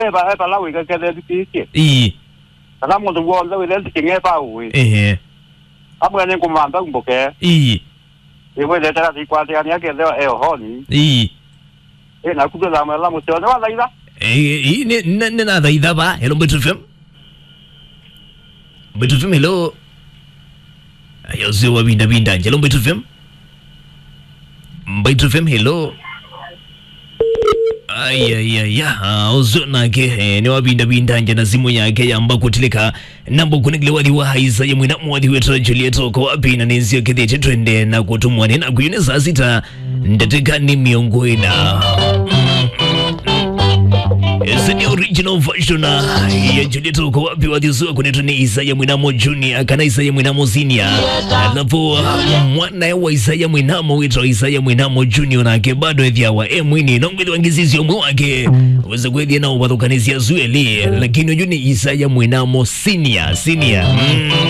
eba eba la wika kele dikike ii kana muntu wonde wile ndikinge pa uwi ehe amwe ni kumanda mboke ii iwe le tara ti kwate ani ake le e honi ii e na kudo la la mo tona wala ida ii ni ni ni na dhaidha ba hello Mbeto FM Mbeto FM hello ayo sio wabinda binda hello Mbeto FM Mbeto FM hello ayayaya uzonake eh, niwabindabindanja na simu yake yamba kutilika nambo kunegile wali wa haiza ya mwina mwadi wetu Juliet ko wapi na nenzio kithete twende na kutumwa nena kuyune saa sita ndateka ni miongo ina Ese ni original version ya Juliet uko wapi wadhizuwa kunetu ni Isaya Mwinamo Junior kana Isaya Mwinamo Senior alafu mwana wa Isaya Mwinamo witwa Isaya Mwinamo Junior nake bado ethia wa emwini nongweli wangizizi omwe wake weza kwethia nao wathukanisia zueli lakini uju ni Isaya Mwinamo Senior Senior mm.